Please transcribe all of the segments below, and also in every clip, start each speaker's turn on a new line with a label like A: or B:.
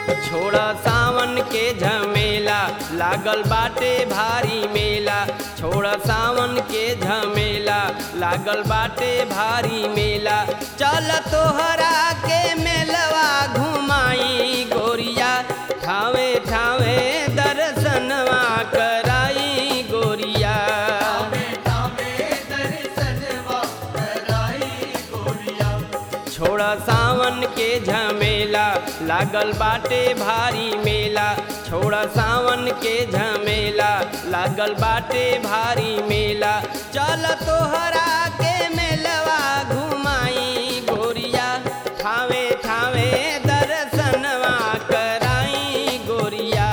A: छोड़ सावन के झमेला लागल बाटे भारी मेला छोड़ सावन के झमेला लागल बाटे भारी मेला चल तोहरा के मेलवा घुमाई गोरिया ठावे ठावे दर्शनवा कराई गोरिया छोड़ सावन के झमेला लागल बाटे भारी मेला छोड़ सावन के झमेला लागल बाटे भारी मेला चल तोहरा के मेलवा घुमाई गोरिया ठावे ठावे दर्शनवा कराई गोरिया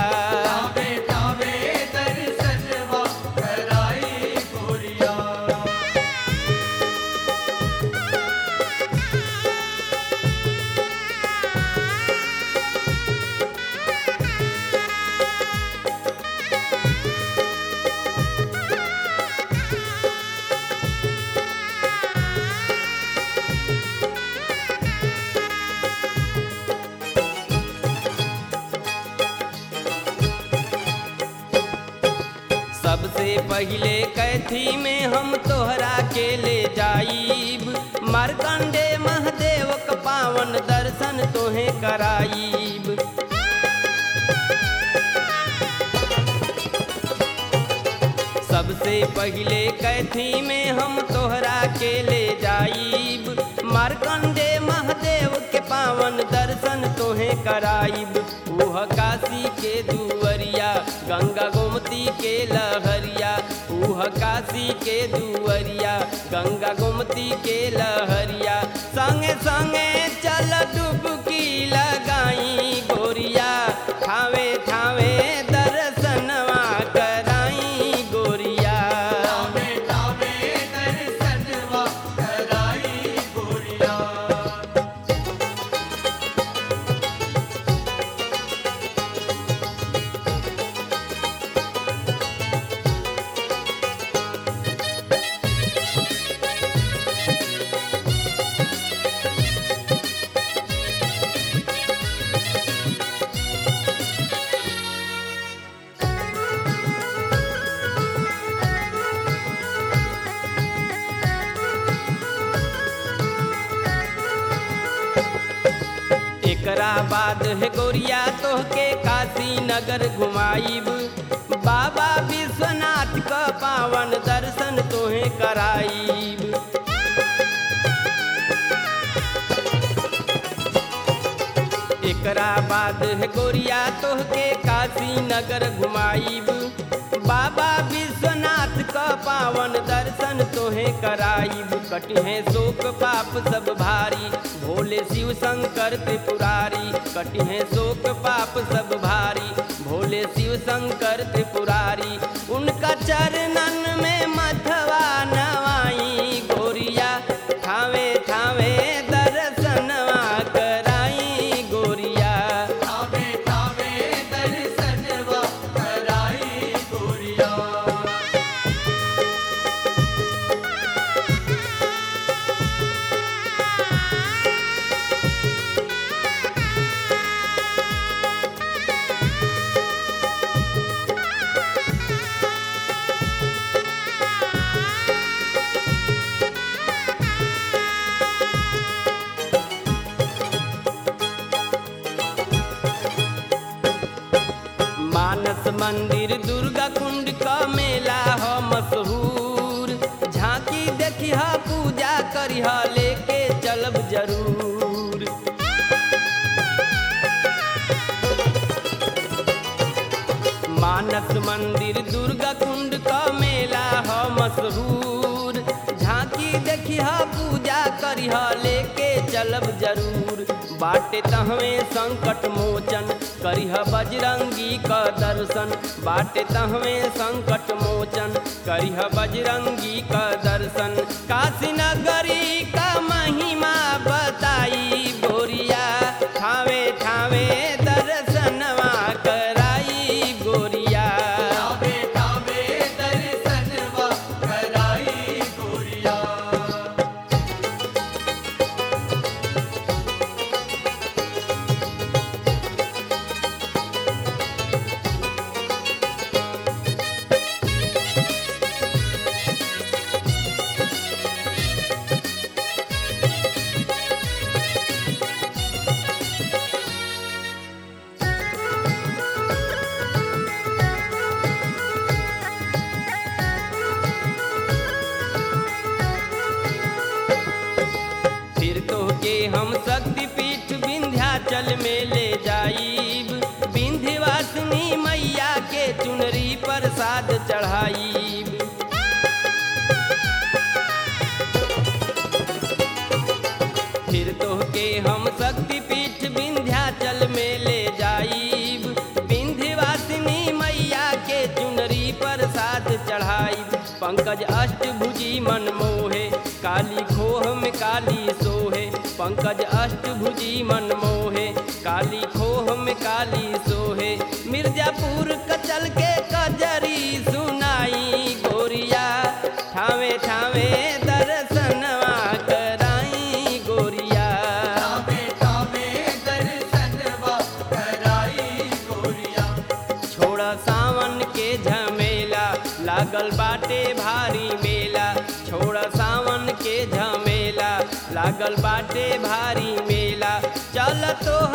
A: सबसे पहिले कैथी में हम तोहरा के ले जाईब मारकंडे महादेव क पावन दर्शन तोहे कराईब सबसे पहिले कैथी में हम तोहरा के ले जाईब मारकंडे महादेव के पावन दर्शन तोहे कराईब उह काशी के दुवरिया गंगा गोमती के लहरिया उह काशी के दुवरिया गंगा गोमती के लहरिया संगे संगे चल डुबकी लगाई गोरिया ठावे ठावे दर्शनवा कराई गोरिया एकरा बाद है गोरिया तोहके काशी नगर घुमाईब बाबा विश्वनाथ क पावन दर्शन तोहे कराईब एकरा बाद है गोरिया तोहके काशी नगर घुमाईब बाबा विश्वनाथ क पावन दर्शन तोहे कराईब कटिहे शोक पाप सब भारी भोले शिव शंकर त्रिपुरारी कटिहे शोक पाप सब भारी भोले शिव शंकर त्रिपुरारी उनका चरणन में मथवा नवाई गोरिया ठावे ठावे दर्शनवा कराई गोरिया मानस मंदिर दुर्गा कुंड का मेला ह मशहूर झांकी देखी ह पूजा करी ह लेके चलब जरूर मानस मंदिर दुर्गा कुंड का मेला ह मशहूर झांकी देखी ह पूजा करी ह लेके चलब जरूर बाटे तहवे संकट मोचन करिह बजरंगी क दर्शन बाटे तहवे संकट मोचन करिह बजरंगी क दर्शन काशी नगरी का महिमा बताई गोरिया ठावे ठावे दर्शनवा कराई गोरिया प्रसाद चढ़ाई फिर तोहके हम शक्तिपीठ विंध्याचल में ले जाईब विंध्यवासिनी मैया के चुनरी प्रसाद चढ़ाईब पंकज अष्टभुजी मन मोहे काली खोह में काली सोहे पंकज अष्टभुजी मन मोहे काली खोह में काली सोहे मिर्जापुर कचल के कजरी सुनाई गोरिया ठावे ठावे दर्शनवा कराई गोरिया
B: तावे तावे दर्शनवा कराई गोरिया
A: छोड़ सावन के झमेला लागल बाटे भारी मेला छोड़ सावन के झमेला लागल बाटे भारी मेला चल तो